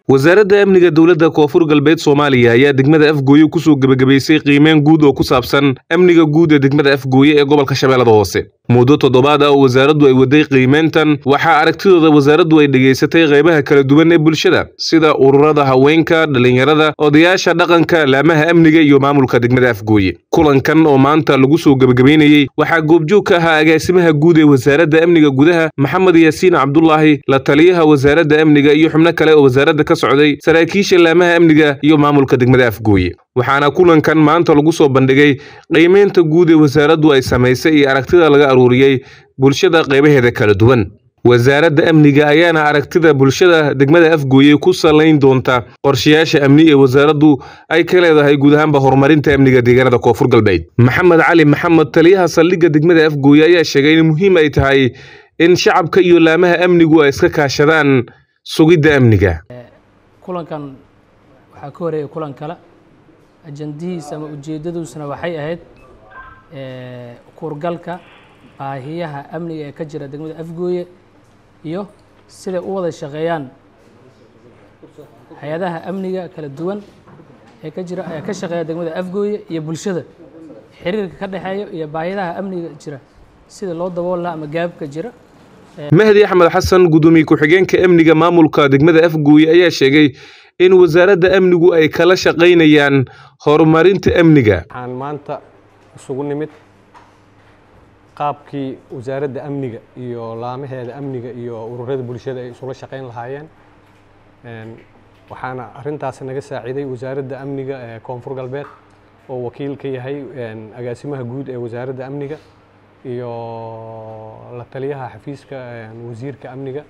wasaaradda amniga dowladda koonfur galbeed soomaaliya ayaa degmada afgooye kusoo gebagabaysay qiimeyn guud oo ku saabsan amniga guud ee degmada afgooye ee gobolka shabeellada hoose muddo toddobaad ah oo wasaaraddu ay waday qiimeyntan waxaa aragtidooda wasaaraddu ay dhegaysatay qaybaha kala duwan ee bulshada sida ururada haweenka dhallinyarada odayaasha dhaqanka laamaha amniga iyo maamulka degmada afgooye kulankan oo maanta lagu soo gebagabeynayey waxaa goobjoog ka ahaa agaasimaha guud ee wasaaradda amniga gudaha maxamed yaasiin cabdulaahi la taliyaha wasaaradda amniga iyo xubno kale oo wasaaradda ka socday saraakiisha laamaha amniga iyo maamulka degmada afgooye waxaana kulankan maanta lagu soo bandhigay qiimeynta guud ee wasaaraddu ay samaysay iyo aragtida laga aruuriyey bulshada qaybaheeda kala duwan wasaaradda amniga ayaana aragtida bulshada degmada afgooye ku salayn doonta qorshayaasha amni ee wasaaraddu ay ka leedahay guud ahaanba horumarinta amniga deegaanada koonfur galbeed maxamed cali maxamed taliyaha saldhigga degmada afgooye ayaa sheegay in muhiim ay tahay in shacabka iyo laamaha amnigu ay iska kaashadaan sugidda amniga kulankan waxaa ka horeeyay kulan kale ajandihiisa ama ujeedaduusna waxay ahayd kuurgalka baahiyaha amniga ee ka jira degmada afgooye iyo siday u wada shaqeeyaan hay-adaha amniga kala duwan ee ka jira ee ka shaqeeya degmada afgooye iyo bulshada xiriirka ka dhexeeya iyo baahiyaha amniga jira sida loo dabool laha ama gaabka jira mahdi axmed xasan gudoomiye ku-xigeenka amniga maamulka degmada afgooye ayaa sheegay in wasaaradda amnigu ay kala shaqaynayaan horumarinta amniga waxaan maanta isugu nimid qaabkii wasaaradda amniga iyo laamaheeda amniga iyo ururada bulshada ay isula shaqayn lahaayeen waxaana arintaas naga saaciiday wasaaradda amniga ee koonfur galbeed oo wakiil ka yahay agaasimaha guud ee wasaaradda amniga iyo la taliyaha xafiiska wasiirka amniga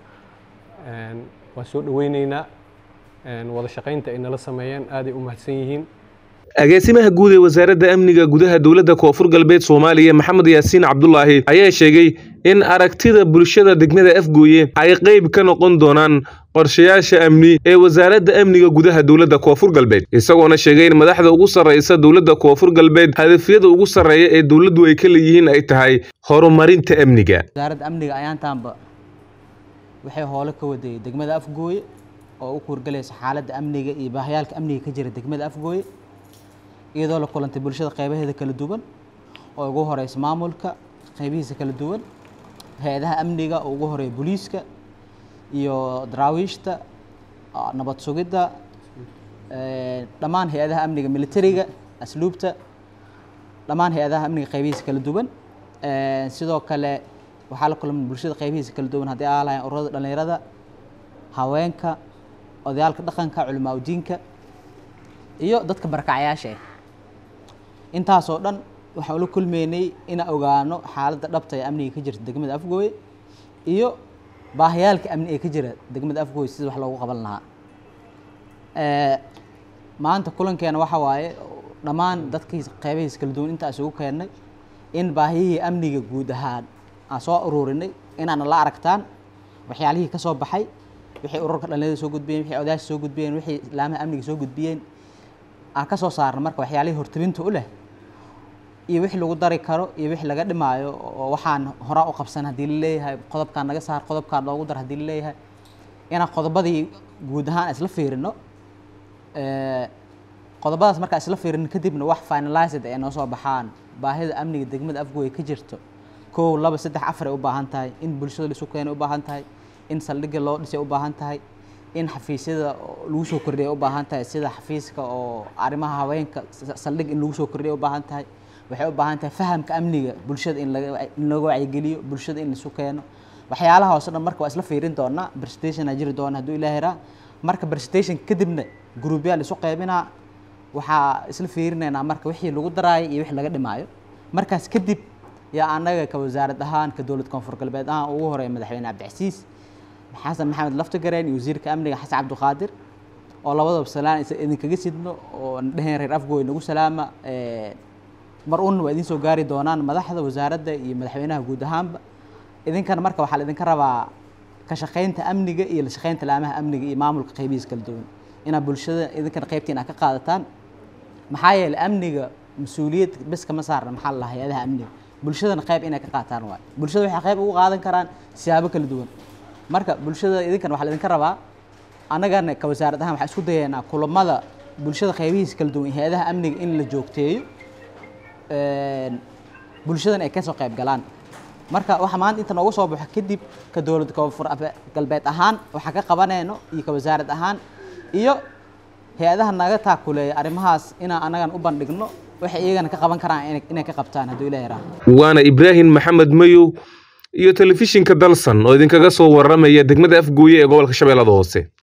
waan soo dhaweyneynaa wada shaqaynta ay nala sameeyeen aaday u mahadsan yihiin agaasimaha guud ee wasaaradda amniga gudaha dowladda koonfur galbeed soomaaliya maxamed yaasiin cabdulaahi ayaa sheegay in aragtida bulshada degmada afgooye ay qayb ka noqon doonaan qorshayaasha amni ee wasaaradda amniga gudaha dowladda koonfur galbeed isagoona sheegay in madaxda ugu sarraysa dowladda koonfur galbeed hadafyada ugu sarreeya ee dowladdu ay ka leeyihiin ay tahay horumarinta amniga wasaaradda amniga ayaantaanba waxay hoolo ka waday degmada afgooye oo u kuurgalaysa xaaladda amniga iyo baahayaalka amniga ka jira degmada afgooye iyadoo la kulantay bulshada qaybaheeda kala duwan oo ugu horeysa maamulka qaybihiisa kala duwan hay-adaha amniga oo ugu horeeya booliiska iyo daraawiishta nabad sugidda dhammaan hay-adaha amniga militariga asluubta dhammaan hay-adaha amniga qaybihiisa kala duwan sidoo kale waxaa la kulmay bulshada qaybihiisa kala duwan haddii aa lahayn ururada dhallinyarada haweenka odayaalka dhaqanka culimaa udiinka iyo dadka barkacyaasha ah intaasoo dhan waxaan ula kulmeynay inaan ogaano xaaladda dhabta ee amniga ka jirta degmada afgooye iyo baahiyaalka amni ee ka jira degmada afgooye sida wax loogu qaban lahaa maanta kulankeena waxa waaye dhammaan dadkii qeybahiisa kala duwan intaa isugu keennay in baahiyihii amniga guud ahaan aan soo ururinay inaana la aragtaan waxyaalihii ka soo baxay wixii ururka dhallinyarada soo gudbiyeen wixii odaasha soo gudbiyeen wixii laamaha amniga soo gudbiyeen aan ka soo saarna marka waxyaalihii hortabinta u leh iyo wixii lagu dari karo iyo wixii laga dhimaayo oo waxaan horaa u qabsan haddii la leeyahay qodobkaan naga saar qodobkaan loogu dar haddii la leeyahay inaan qodobadii guud ahaan isla fiirino qodobadaas markaa isla fiirino kadibna wax finalized ay noo soo baxaan baahida amniga degmada afgooye ka jirto kow laba saddex afar ay u baahan tahay in bulshada laisu keenay u baahan tahay in saldhigga loo dhisay u baahan tahay in xafiisyada lagu soo kordhiya u baahan tahay sida xafiiska oo arrimaha haweenka saldhig in lagu soo kordhiya u baahan tahay waxay u baahan tahay fahamka amniga bulshada in in laga wacyigeliyo bulshada in laisu keeno waxyaalaha hoose dhan marka waa isla fiirin doonaa presentation aa jiri doona hadduu ilaahi raa marka presentation kadibna gruubyaa laisu qaybinaa waxaa isla fiirinaynaa marka wixii lagu daraayo iyo wixii laga dhimaayo markaas kadib yaa annaga ka wasaarad ahaan ka dowlad koonfur galbeed ahaan ugu horeeya madaxweyne cabdicasiis xasan maxamed laftigareen iyo wasiirka amniga xasan cabdiqaadir oo labadaba salaan idinkaga sidno oo dheheen reer afgooy nagu salaama mar un waa idin soo gaari doonaan madaxda wasaaradda iyo madaxweynaha guud ahaanba idinkana marka waxaa la idinka rabaa ka shaqaynta amniga iyo la shaqaynta laamaha amniga iyo maamulka qaybihiisa kala duwan inaad bulshada idinkana qaybtiin aad ka qaadataan maxaa yeelay amniga mas-uuliyad bes kama saarna maxaa la hay-adaha amniga bulshadana qayb inay ka qaataan waay bulshada waxay qayb ugu qaadan karaan siyaabo kala duwan marka bulshada idinkan waxaa la idinka rabaa annagana ka wasaarad ahaan waxaan isku dayaynaa kulamada bulshada qaybihiisa kala duwan iyo hay-adaha amniga in la joogteeyo bulshadan ay kasoo qayb galaan marka waxa maanta inta noogu soo baxo kadib ka dowlad koonfur galbeed ahaan waxaa ka qabanayno iyo ka wasaarad ahaan iyo hay-adaha naga taakuleeya arrimahaas inaan annagan u bandhigno waxay iyagana ka qaban karaan inay ka qabtaan hadduu ilaah yaraaho waana ibraahim maxamed mayow iyo telefishinka dalsan oo idinkaga soo warramaya degmada afgooye ee gobolka shabeellada hoose